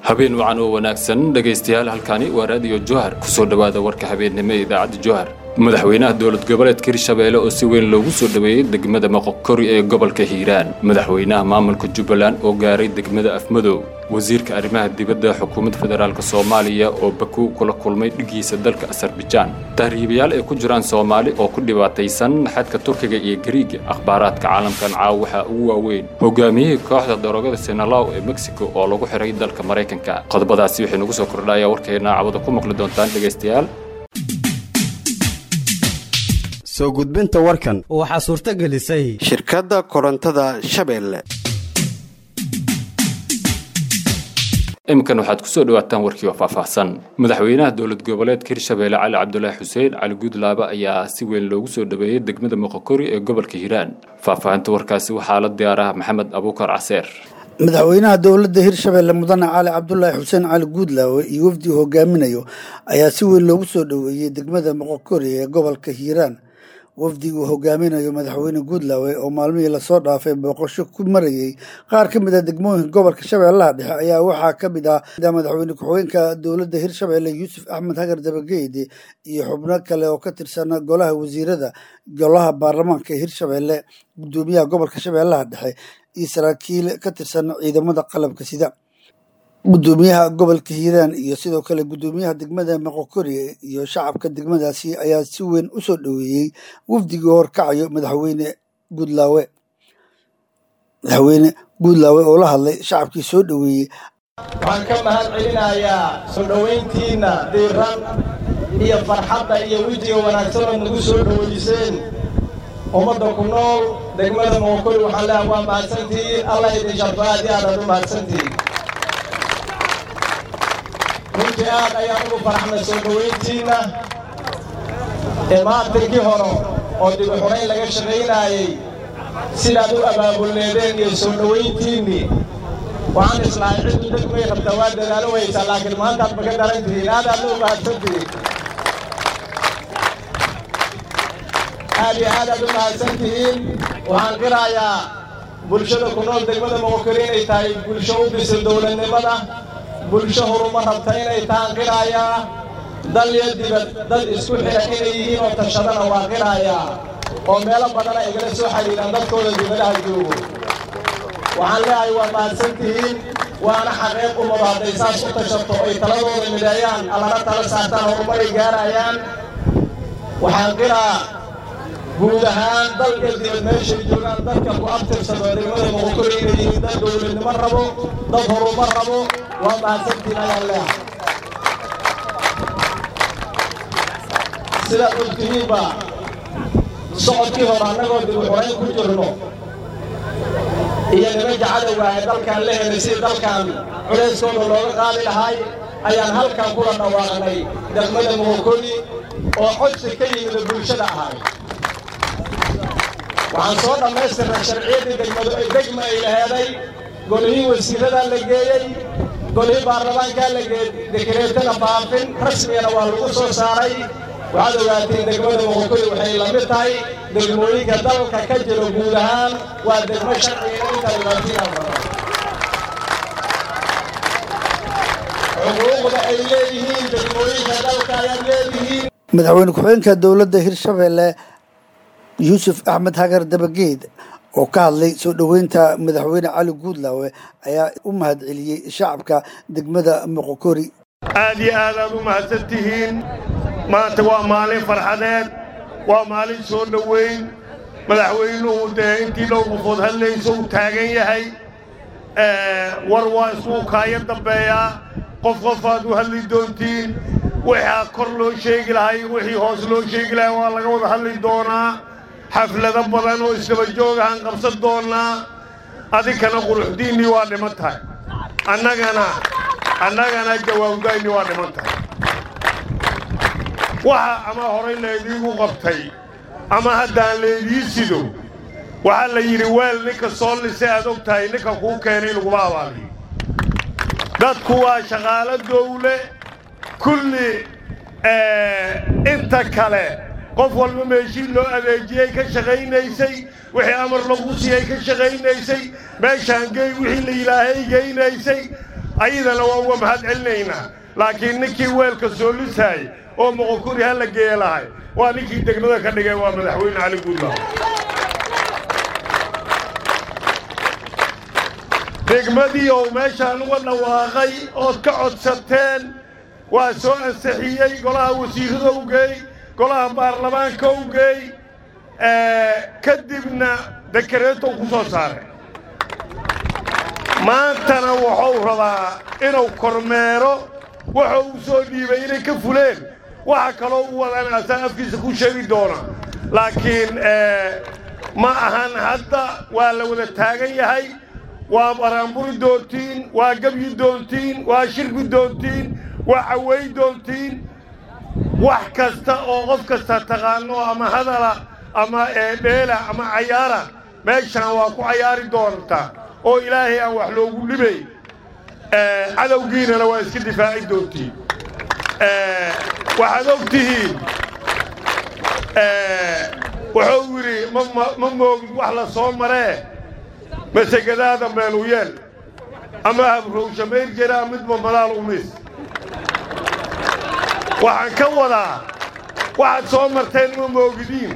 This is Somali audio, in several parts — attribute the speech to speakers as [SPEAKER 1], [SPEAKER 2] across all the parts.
[SPEAKER 1] habeen wacan oo wanaagsan dhegaystayaal halkani waa raadiyo johar ku soo dhowaada warka habeennimo ee idaacadda johar madaxweynaha dowlad goboleedka hirshabeelle oo si weyn loogu soo dhoweeyey degmada moqokori ee gobolka hiiraan madaxweynaha maamulka jubbaland oo gaaray degmada afmadow wasiirka arrimaha dibadda xukuumadda federaalk soomaaliya oo baku kula kulmay dhigiisa dalka asarbijaan tahriibayaal ay ku jiraan soomaali oo ku dhibaataysan xadka turkiga iyo gariiga akhbaaraadka caalamkan caaw waxaa ugu waaweyn hogaamiyihii kooxda daroogada senalaw ee mexico oo lagu xiray dalka maraykanka qodobadaasi waxay nagu soo kordhaya warkeena cawada ku maqli doontaan dhegaystayaal
[SPEAKER 2] soo gudbinta warkan
[SPEAKER 3] waxaa suurto gelisay
[SPEAKER 2] shirkadda korontada shabeelle
[SPEAKER 1] iminkan waxaad ku soo dhowaataan warkii oo faahfaahsan madaxweynaha dowlad goboleedka hirshabeelle cali cabdulaahi xuseen cali guudlaaba ayaa si weyn loogu soo dhoweeyey degmada moqokori ee gobolka hiiraan faahfaahinta warkaasi waxaa la diyaaraha maxamed abuukar caseer
[SPEAKER 4] madaxweynaha dowladda hirshabeelle mudane cali cabdulaahi xuseen cali guudlaawe iyo wafdi hogaaminayo ayaa si weyn loogu soo dhoweeyey degmada moqokori ee gobolka hiiraan wafdi uu hogaaminayo madaxweyne guudlaawe oo maalmihii lasoo dhaafay booqasho ku marayey qaar ka mid a degmooyinka gobolka shabeellaha dhexe ayaa waxaa ka mid ah madaxweyne ku-xigeenka dowladda hirshabeelle yuusuf axmed hagar dabageyde iyo xubno kale oo ka tirsan golaha wasiirada golaha baarlamaanka ee hirshabeelle gudoomiyaha gobolka shabeellaha dhexe iyo saraakiil ka tirsan ciidamada qalabka sida gudoomiyaha gobolka hiiraan iyo sidoo kale gudoomiyaha degmada moqokori iyo shacabka degmadaasi ayaa si weyn u soo dhoweeyey wafdigii horkacayo madaxweyne guudlaawe madaxweyne guudlaawe oo la hadlay shacabkii soo dhoweeyey
[SPEAKER 5] waxaan ka mahad celinayaa soo dhowayntiinna diiran iyo farxadda iyo wejiga wanaagsan oo nagu soo dhoweyseen ummadda ku nool degmada moqokori waxaan leehay waa mahadsantihiin allah idin sharfo aad iyo aadaad u mahadsantihiin runtii aad ayaan ugu faraxnay soo dhowayntiinna imaatinkii hore oo dibu xunayn laga shaqaynaayey sidaad u abaabulneedeen iyo soo dhowayntiinnii waxaan islahay ciddu degmay rabtaa waa dadaalo waysaa laakiin maantaad maga daran tihiin aad aadna u mahadsantihiin aad iyo aad aad u mahadsan tihiin waxaan qirayaa bulshada ku nool degmada moqokori inay tahay bulsho u bisil dowladnimada bulsho horuma rabta inay tahaan qiraayaa dal iyo dibad dad isku xidha inay yihiin oo tashadana waa qiraayaa oo meelo badana igala soo xidhiidhaan dadkooda dibadaha joogo waxaan leeyahay waa mahadsan tihiin waana xaqeeq ummadu hadday saas u tashato oy taladooda mideeyaan allana tala saartaan horumaray gaarayaan waxaan qiraa guud ahaan dal iyo dibad meeshay joogaan dadka ku abtirsado degmada moqokori inay yihiin dad dowladnimo rabo dad horumar rabo waa mahadsantiin ayaan leehay sidaad ogtihiinba socodkii hore annagoo dibu xurayn ku jirno iyo nimanka cadowga ee dalkaan la helay sidii dalkan culayskooda looga qaadi lahay ayaan halkan kula dhawaaqnay degmada moqokori oo codsi ka yimida bulshada ahay waxaan soo dhammaystirnay sharciyaddii degmadu ay degma ay laheeday golihii wasiiradaa la geeyey golihii baarlamaankaa la geeyey dekereetana faafin rasmigana waa lagu soo saaray waxaad ogaatiin degmada moqokori waxay la mid tahay degmooyinka dalka ka jiro guud ahaan waa degmo sharcigeena inta dhibaatiinaa xuquuqda ay leeyihiin degmooyinka dalka ayaad leedihiin
[SPEAKER 4] madaxweyne ku-xigeenka dowladda hirshabeelle yuusuf axmed hagar dabageed oo ka hadlay soo dhoweynta madaxweyne cali guudlaawe ayaa u mahad celiyey shacabka degmada moqokori
[SPEAKER 6] aad iyo aad aad u mahadsan tihiin maanta waa maalin farxadeed waa maalin soo dhoweyn madaxweynuhu dee intii dhowr qofood hadlayso uu taagan yahay war waa isuu kaaya dambeeyaa qof qofaad u hadli doontiin waxaa kor loo sheegi lahay wixii hoos loo sheegi lahay waa laga wada hadli doonaa xaflado badan oo isdaba joog ahaan qabsan doonnaa adinkana quruxdiinnii waa dhiman tahay annagana annagana jawaabdaynnii waa dhiman tahay waxa ama horay laydiigu qabtay ama haddaan laydii sido waxaa la yidhi weel ninka soo lise aad og tahay ninka kuu keenay laguma abaaliyo dadku waa shaqaalo dawle kulli inta kale qof walba meeshii loo adeejiyey ka shaqaynaysay wixii amar lagu siiyey ka shaqaynaysay meeshaan gey wixii la yidhaahay geynaysay ayadana waa uga mahad celinaynaa laakiin ninkii weelka soo lisaayey oo moqokuri ha la geeye lahay waa ninkii degmada ka dhigay waa madaxweyne cali guudlaaw degmadii ou meeshaan uga dhawaaqay ood ka codsateen waa soo ansixiyey golaha wasiirrada u geey golaha baarlamaanka u geey kadibna dekareetou ku soo saaray maantana wuxuu rabaa inuu kormeero wuxuu u soo dhiibay inay ka fuleen waxa kaloo u wadaan asaa afkiisa ku sheegi doona laakiin ma ahan hadda waa la wada taagan yahay waa baraanburi doontiin waa gebyi doontiin waa shirki doontiin waa caway doontiin wax kasta oo qof kasta taqaano ama hadala ama dheela ama cayaara meeshaan waa ku cayaari doontaa oo ilaahay aan wax loogu dhibay cadowgiinana waa iska difaaci doontiin waxaad og tihiin wuxuu yidhi ma moogid wax la soo maree masegadaada meelu yeel ama habrowsha mayrjera midba madaal umis waxaan ka wadaa waxaad soo marteen ma moogidiin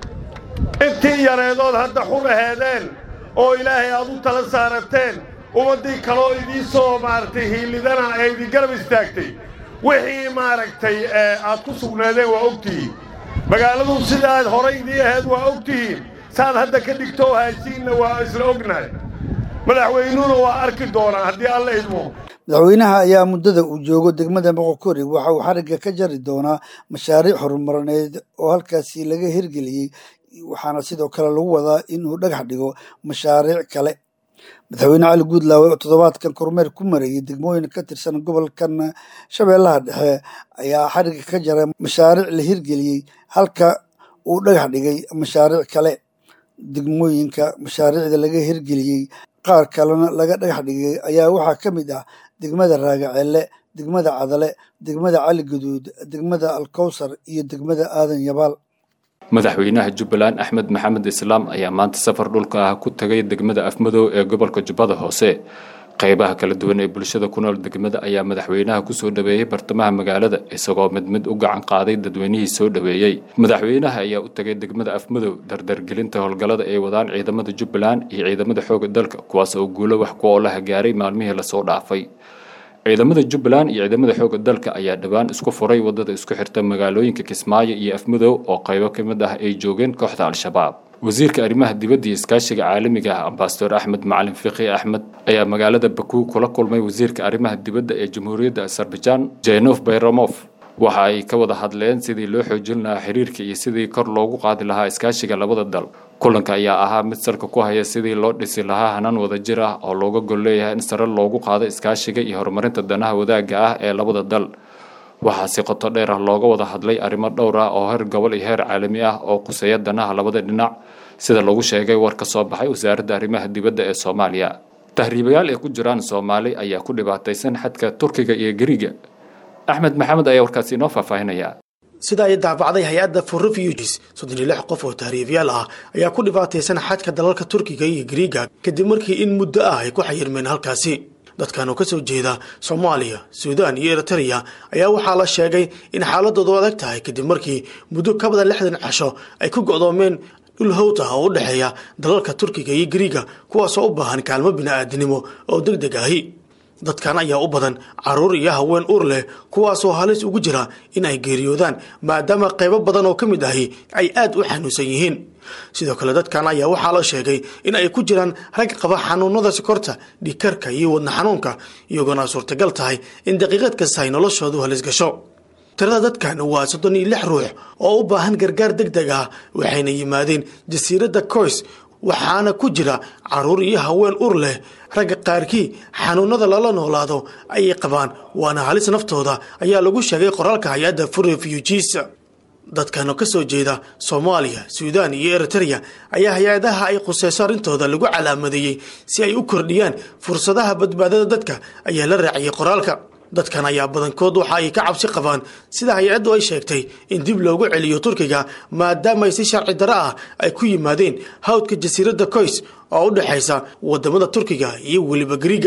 [SPEAKER 6] intii yareedood hadda xur aheedeen oo ilaahay aad u tala saarateen ummaddii kaloo idiin soo maaragtay hiilidana ee idin garab istaagtay wixii maaragtay aad ku sugnaadeen waa og tihiin magaaladu sidaad horay idii ahayd waa og tihiin saad hadda ka dhigtoo haysiinna waa isla ognahay madaxweynuhuna waa arki doonaa haddii alla idmo
[SPEAKER 4] madaxweynaha ayaa muddada uu joogo degmada moqokori waxa uu xarigga ka jari doonaa mashaariic horumarineed oo halkaasi laga hirgeliyey waxaana sidoo kale lagu wadaa inuu dhagax dhigo mashaariic kale madaxweyne cali guudlaawe oo toddobaadkan kormeer ku marayay degmooyin ka tirsan gobolkan shabeellaha dhexe ayaa xarigga ka jaray mashaariic la hirgeliyey halka uu dhagax dhigay mashaariic kale degmooyinka mashaariicda laga hirgeliyey qaar kalena laga dhagax dhigay ayaa waxaa ka mid ah degmada raagaceelle degmada cadale degmada cali guduud degmada alkowsar iyo degmada aadan yabaal
[SPEAKER 1] madaxweynaha jubbaland axmed maxamed islaam ayaa maanta safar dhulka ah ku tagay degmada afmadow ee gobolka jubbada hoose qaybaha kala duwan ee bulshada ku nool degmada ayaa madaxweynaha kusoo dhaweeyey bartamaha magaalada isagoo mid mid u gacan qaaday dadweynihii soo dhaweeyey madaxweynaha ayaa u tagay degmada afmadow dardargelinta howlgallada ay wadaan ciidamada jubbaland iyo ciidamada xooga dalka kuwaas oo guulo wax ku oolaha gaaray maalmihii lasoo dhaafay ciidamada jubbaland iyo ciidamada xooga dalka ayaa dhowaan isku furay wadada isku xirta magaalooyinka kismaayo iyo afmadow oo qaybo ka mid ah ay joogeen kooxda al-shabaab wasiirka arrimaha dibadda iyo iskaashiga caalamiga ah ambasador axmed macalin fiqi axmed ayaa magaalada bakuu kula kulmay wasiirka arrimaha dibadda ee jamhuuriyadda azerbaijan jenof bayramof waxa ay ka wada hadleen sidii loo xoojin lahaa xiriirka iyo sidii kor loogu qaadi lahaa iskaashiga labada dal kulanka ayaa ahaa mid salka ku haya sidii loo dhisi lahaa hanaan wadajir ah oo looga gol leeyahay in sare loogu qaado iskaashiga iyo horumarinta danaha wadaagga ah ee labada dal waxaa si qoto dheer ah looga wada hadlay arrimo dhowr ah oo heer gobol iyo heer caalami ah oo quseeya danaha labada dhinac sida lagu sheegay war ka soo baxay wasaaradda arrimaha dibadda ee soomaaliya tahriibayaal ay ku jiraan soomaali ayaa ku dhibaataysan xadka turkiga iyo gariga axmed maxamed ayaa warkaasi inoo faahfaahinaya
[SPEAKER 3] sida ay daabacday hay-adda for refuges soddon iyo lix qof oo tahriibyaal ah ayaa ku dhibaataysan xadka dalalka turkiga iyo gariiga kadib markii in muddo ah ay ku xayirmeen halkaasi dadkan oo ka soo jeeda soomaaliya suudaan iyo eritreya ayaa waxaa la sheegay in xaaladoodu adag tahay kadib markii muddo ka badan lixdan casho ay ku go'doomeen dhul howt ah oo u dhexeeya dalalka turkiga iyo gariiga kuwaasoo u baahan kaalmo bini'aadinimo oo deg deg ahi dadkan ayaa u badan caruur iyo haween uur leh kuwaasoo halis ugu jira in ay geeriyoodaan maadaama qaybo badan oo ka mid ahi ay aad u xanuunsan yihiin sidoo kale dadkan ayaa waxaa la sheegay in ay ku jiraan rag qaba xanuunada sokorta dhikarka iyo wadna xanuunka iyagoona suurtagal tahay in daqiiqad kasta ay noloshoodu halis gasho tirada dadkan waa soddon iyo lix ruux oo u baahan gargaar deg deg ah waxayna yimaadeen jasiiradda koys waxaana ku jira caruur iyo haween ur leh ragga qaarkii xanuunada lala noolaado ayay qabaan waana halis naftooda ayaa lagu sheegay qoraalka hay-adda for refugees dadkan oo ka soo jeeda soomaaliya suudaan iyo eritreya ayaa hay-adaha ay khuseyso arrintooda lagu calaamadeeyey si ay u kordhiyaan fursadaha badbaadada dadka ayaa la raaciyey qoraalka dadkan ayaa badankood waxa ay ka cabsi qabaan sida hay-addu ay sheegtay in dib loogu celiyo turkiga maadaama ay si sharci daro ah ay ku yimaadeen hawdka jasiiradda koys oo u dhexaysa wadamada turkiga iyo weliba gariiga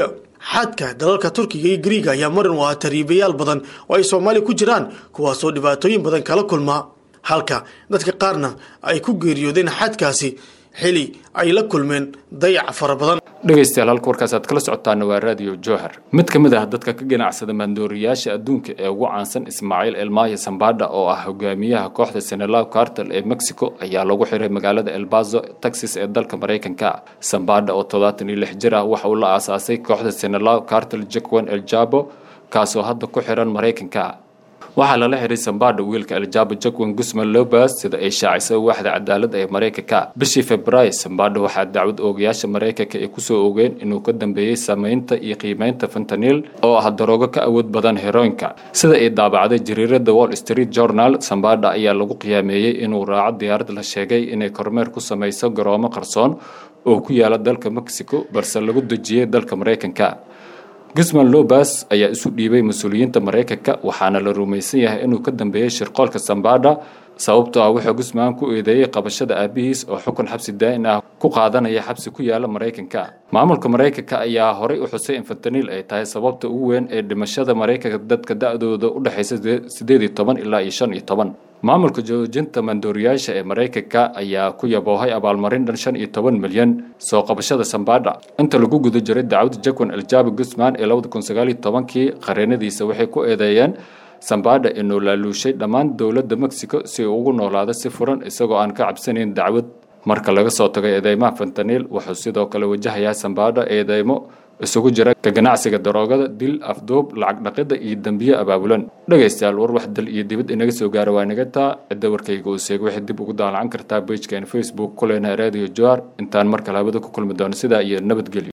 [SPEAKER 3] xadka dalalka turkiga iyo griiga ayaa marin u ahaa tariibayaal badan oo ay soomaaliya ku jiraan kuwaasoo dhibaatooyin badan kala kulma halka dadka qaarna ay ku geeriyoodeen xadkaasi xili ay la kulmeen dayac fara badan
[SPEAKER 1] dhegaystayaal halka warkaas aad kala socotaana waa raadiyo jowhar mid ka mid ah dadka ka ganacsada maandooriyaasha adduunka ee ugu caansan ismaaciil elmaayo sambadha oo ah hogaamiyaha kooxda senelaw cartel ee mexico ayaa lagu xiray magaalada elbazo texas ee dalka maraykanka sambadha oo toddobaatan iyo lix jir ah waxa uu la aasaasay kooxda senelaw cartel jacwan el jabo kaasoo hadda ku xiran maraykanka waxaa lala xiray sambadha wiilka aljabo jacwan gusman lobas sida ay shaacisay waaxda cadaaladda ee maraykanka bishii februaayo sambadha waxaa dacwad oogayaasha maraykanka ay kusoo ogeen inuu ka dambeeyey samaynta iyo qiimeynta fentaniil oo ah daroogo ka awood badan heroinka sida ay daabacday jariirada wall street journal sambadha ayaa lagu qiyaameeyey inuu raaco diyaarad la sheegay inay kormeer ku samayso garoomo qarsoon oo ku yaala dalka mexico balse lagu dejiyey dalka maraykanka gusman lobas ayaa isu dhiibay mas-uuliyiinta maraykanka waxaana la rumaysan yahay inuu ka dambeeyey shirqoolka sambadha sababtoo ah wuxuu gusman ku eedeeyey qabashada aabihiis oo xukun xabsi daa'in ah ku qaadanaya xabsi ku yaala maraykanka maamulka maraykanka ayaa horay u xusay in fentaniil ay tahay sababta ugu weyn ee dhimashada maraykanka dadka da-dooda u dhexaysa sideed iyo toban ilaa iyo shan iyo toban maamulka joojinta mandooriyaasha ee maraykanka ayaa ku yaboohay abaalmarin dhan shan iyo toban milyan soo qabashada sambadha inta lagu guda jiray dacwada jacwan aljabi gusman ee labada kun sagaal iyo tobankii qareenadiisa waxay ku eedeeyeen sambadha inuu laaluushay dhammaan dowladda mexico si uu ugu noolaado si furan isagoo aan ka cabsanayn dacwad marka laga soo tagay eedeymaha fentaniil wuxuu sidoo kale wajahayaa sambadha eedeymo isugu jira ka ganacsiga daroogada dil afduub lacag dhaqida iyo dembiye abaabulan dhegaystayaal war wax dal iyo dibad inaga soo gaara waa inaga taa cidda warkayga uu seegay waxay dib ugu daalacan kartaa bejkan facebook kulena radio joar intaan markale habada ku kulmi doono sidaa iyo nabadgelyo